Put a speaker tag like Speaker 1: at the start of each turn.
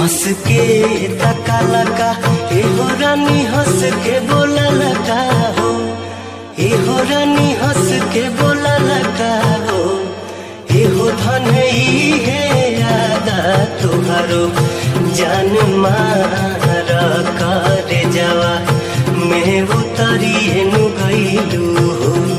Speaker 1: हंस के तका लगा एहो रानी हंस के बोला लगा हो एहो रानी हंस के बोला लगा हो एहो धन ही है यादा तुहारो जान मार कर जवा मैं उतरिए नु गईलू हो